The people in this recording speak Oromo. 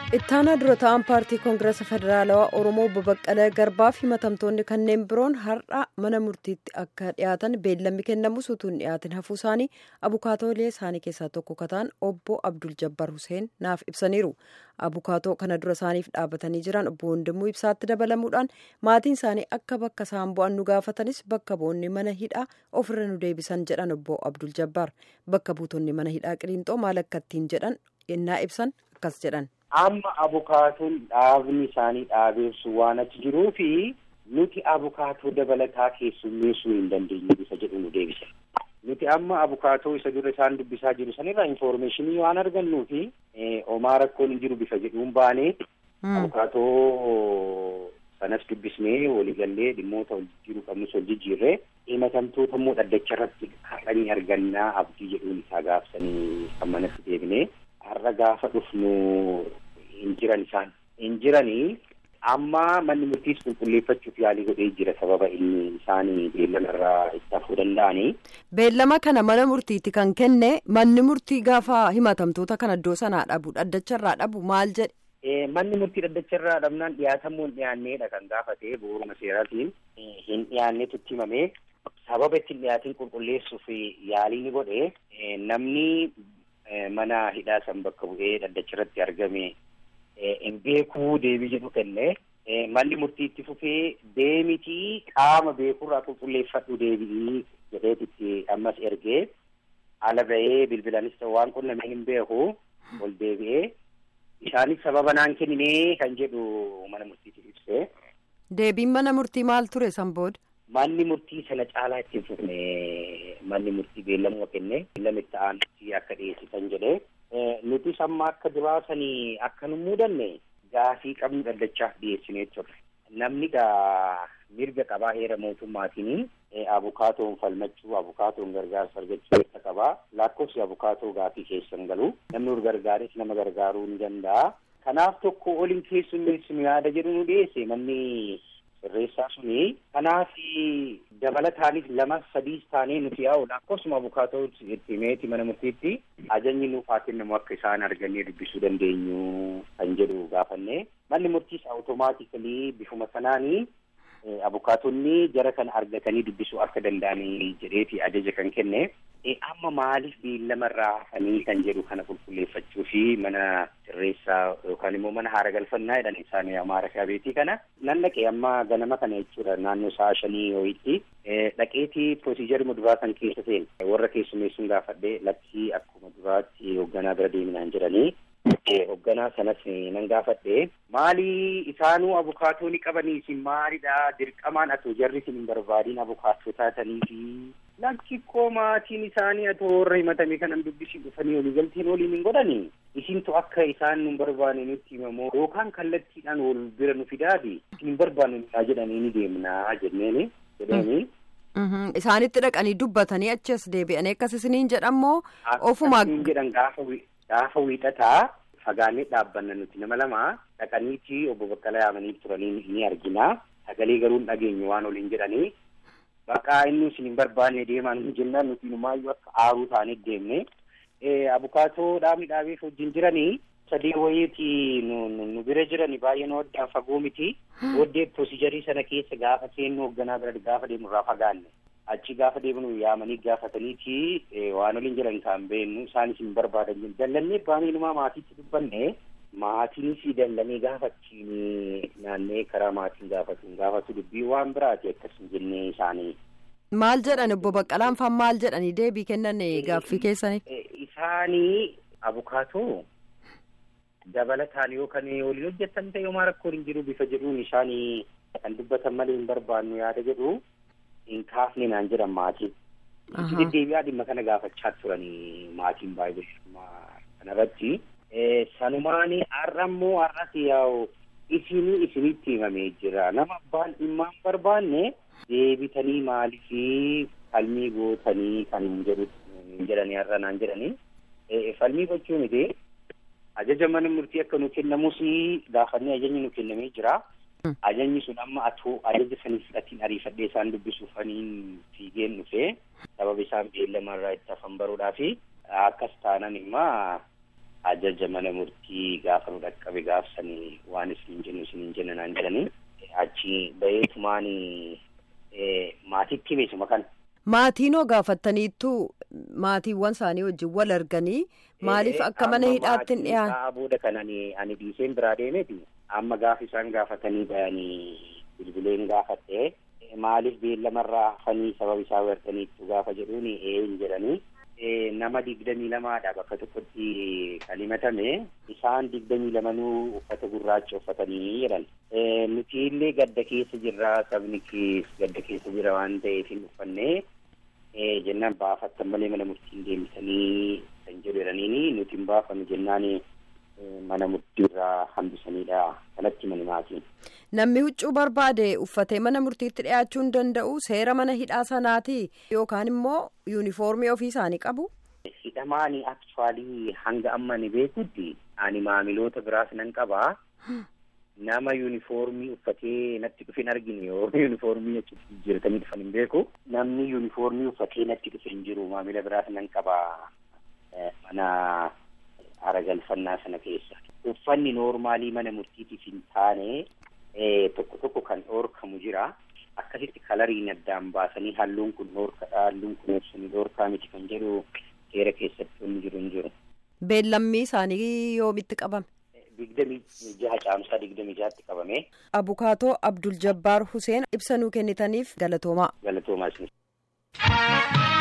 ittaanaa dura ta'an paartii koongireesa federaalawaa oromoo obbo baqqalee garbaa fi himatamtoonni kanneen biroon har'a mana murtiitti akka dhiyaatan beellamni kennamus utuu hin dhiyaatin hafuu isaanii abukaatoolee isaanii keessaa tokko kataan obbo abdul jabbar huseen naaf ibsaniiru abukaatoo kana dura isaaniif dhaabatanii jiran obbo Wandimuu ibsaatti dabalamuudhaan maatiin isaanii akka bakka isaan bu'an nu gaafatanis bakka bu'oonni mana hidhaa ofirra nu deebisan jedhan obbo abdul jabbar bakka buutonni mana hidhaa qiliinxoo maal akka ittiin jedhan yennaa ibsan akkas jedhan. amma abukaatoon dhaabni isaanii dhaabeessu waan achi jiruu fi nuti abukaatoo dabalataa keessummeessuu hin dandeenye isa jedhu nu deebise. Nuti amma abukaatoo isa dura isaan dubbisaa jiru sanirraa infoormeeshinii waan argannuu fi homaa rakkoon hin jiru bifa jedhuun baanee abukaatoo sanas dubbisnee waliigallee dhimmoota wal jijjiiruu qabnus wal jijjiirree himatamtoota immoo dhaddacha irratti haqanii argannaa abdii jedhuun isaa gaafsanii kan manatti deebinee har'a gaafa dhufnu hin jiran isaan hin jiranii amma manni murtiis qulqulleeffachuuf yaalii godhee jira sababa inni isaanii beellama irraa itti hafuu danda'anii. Beellama kana mana murtiitti kan kenne manni murtii gaafa himatamtoota kana iddoo sanaa dhabu dhaddacha irraa dhabu maal jedhe. Manni murtii dhaddacha irraa dhabnaan dhiyaatamuu hin dhiyaanneedha kan gaafate bu'uuruma seeraatiin hin dhiyaanneetu itti himamee sababa ittiin dhiyaatiin qulqulleessuuf yaalii ni godhe namni mana hidhaa san bakka bu'ee dhaddacha irratti argame hin beekuu deebii jedhu kenne manni murtii itti fufee deemitii qaama beekurraa qulqulleeffadhu deebi'ii jedheetitti ammas ergee ala ba'ee bilbilaanis ta'u waan qunnamee hin beeku ol deebi'ee isaanis sababa naan kenninee kan jedhu mana murtiitiif ibsee. Deebiin mana murtii maal ture san booda? Manni murtii sana caalaa ittiin fufne manni murtii beellamuma kenne beellama itti aanutti akka dhiyeessisan jedhee nuti amma akka duraasanii akka nu muudanne gaafii qabnu dhaddachaaf dhiyeessinee turre. Namni gaa mirga qabaa heera mootummaatiin abukaatoon falmachuu abukaatoon gargaarsa argachuu mirga qabaa lakkoofsi abukaatoo gaafii keessan galu namni ur gargaares nama gargaaruu ni danda'a. Kanaaf tokko oliin keessummeessinu yaada jedhu nu dhiyeesse manni sirreessaa suni kanaaf dabalataanis lama sadiis taanee nuti yaa'u lakkoofsuma abukaatoo itti himeeti mana murtiitti ajajni nuuf haa kennamu akka isaan argannee dubbisuu dandeenyu kan jedhu gaafanne manni murtiis awutomaatikali bifuma sanaanii abukaatonni jara kana argatanii dubbisuu akka danda'anii jedheeti ajaja kan kenne amma maaliif beellama irraa hafanii kan jedhu kana qulqulleeffachuu fi mana sirreessaa yookaan immoo mana haara galfannaa jedhan isaan amaara kaabeetii kana nan dhaqee amma ganama kana jechuudha naannoo sa'a shanii ho'itti dhaqeetii piroosiijarii muduraa kan keessa seene warra keessummeessuun gaafadhee lakkii akkuma duraatti hoogganaa bira deeminaan jedhanii hoogganaa sanas nan gaafadhe maalii isaanuu abukaatoo ni qabanii isin maalidha dirqamaan atoo jarri isin hin barbaadiin abukaatoo taatanii fi lakkii maatiin isaanii atoo warra himatame kanan dubbisii dhufanii waliigalteen waliin hin godhani isintu akka isaan nu barbaanne nutti himamoo yookaan kallattiidhaan wal bira nu fidaati isin hin barbaannu jedhanii ni deemnaa jenneeni jedheeni. Isaanitti dhaqanii dubbatanii achi as deebi'anii akkas isiniin jedhamoo ofuma. jedhan gaafa gaafa wiixataa fagaannee dhaabbanna nuti nama lama dhaqaniiti obbo Baqqalaa yaamanii turanii ni argina sagalee garuu hin dhageenyu waan waliin jedhanii bakka inni isin hin barbaanne deemaa nu jennaan nuti numaayyuu akka aaruu taanee deemne abukaatoo dhaabni dhaabeef wajjin jiranii sadii wayiiti nu bira jirani baay'ee nu addaan fagoo miti booddee piroosiijarii sana keessa gaafa seennu hoogganaa bira gaafa deemnu irraa fagaanne achi gaafa deemnu yaamanii gaafataniiti waan waliin jiran kan beennu isaanis hin barbaadan jiru dallannee baanee numaa maatiitti dubbanne maatiinis dallanii gaafachiin naannee karaa maatiin gaafatu gaafatu dubbii waan biraati akkas hin jennee isaanii. Maal jedhan obbo Baqqalaan faan maal jedhanii deebii kennan gaaffii keessanii? Isaanii abukaatoo dabalataan yookaan waliin hojjetan ta'e homaa rakkoon hin jiru bifa jedhuun isaanii kan dubbatan malee hin barbaannu yaada jedhu hin kaafne naan jedhan maatiin. Deddeebi'aa dhimma kana gaafachaa turanii maatiin baay'ee kanarratti. Sanumaan har'a immoo har'as yaa'u isinii isinitti himamee jira. Nama abbaan dhimma hin barbaanne deebitanii maaliif falmii gootanii kan hin jedhu jedhanii har'a naan jedhanii. Falmii gochuu miti. Ajaja mana murtii akka nu kennamus gaafannee ajajni nu kennamee jira. Ajajni sun amma atoo ajaja sanii fudhatiin ariifadhee isaan dubbisuuf aniin fiigeen dhufee sababa isaan beellama irraa itti hafan baruudhaa fi akkas taanan immaa ajaja mana murtii gaafa nu dhaqqabe gaafsanii waan isin jennu isin jenna naan jedhanii achi baheetumaan maatiitti himesuma kana. Maatiinoo gaafattaniittu maatiiwwan isaanii wajjin wal arganii maaliif akka mana hidhaatti hin dhiyaan. Amma booda kan ani ani dhiiseen biraa deemeeti amma gaafa isaan gaafatanii bayanii bilbileen gaafatte maaliif beellamarraa hafanii sababa isaa wartaniittu gaafa jedhuun een jedhanii nama digdamii lamaadha bakka tokkotti kan himatame isaan digdamii lamanuu uffata gurraacha uffatanii jedhan nuti illee gadda keessa jirra sabni kees gadda keessa jira waan ta'eef hin uffanne jennaan baafattan malee mana murtiin deemtanii kan jedhu jedhaniini nuti hin baafannu jennaan mana murtiirraa hambisaniidha kanatti mani maatiin. Namni huccuu barbaade uffatee mana murtiitti dhiyaachuu hin danda'u seera mana hidhaa sanaati yookaan immoo yuunifoormii ofii isaanii qabu. Hidhamaani aktuwaalii hanga amma ni beekutti ani maamiloota biraas nan qabaa. Nama yuunifoormii uffatee natti dhufe hin argine yoo yuunifoormii achitti jijjiiratanii dhufan hin beeku. Namni yuunifoormii uffatee natti dhufe hin jiru maamila biraas nan qabaa mana aragalfannaa sana keessa. Uffanni noormaalii mana murtiitiif hin taane tokko tokko kan dhoorkamu jira. Akkasitti kalariin addaan baasanii halluun kun dhoorkadha halluun kun ibsanii dhoorkaa miti kan jedhu seera keessatti inni jiru hin jiru. Beellammii isaanii yoomitti qabame? Digdamii jaha caamsaa digdamii jahatti qabame. Abukaatoo Abdul Jabbaar Huseen ibsa nuu kennitaniif galatoomaa. Galatoomaa isinis.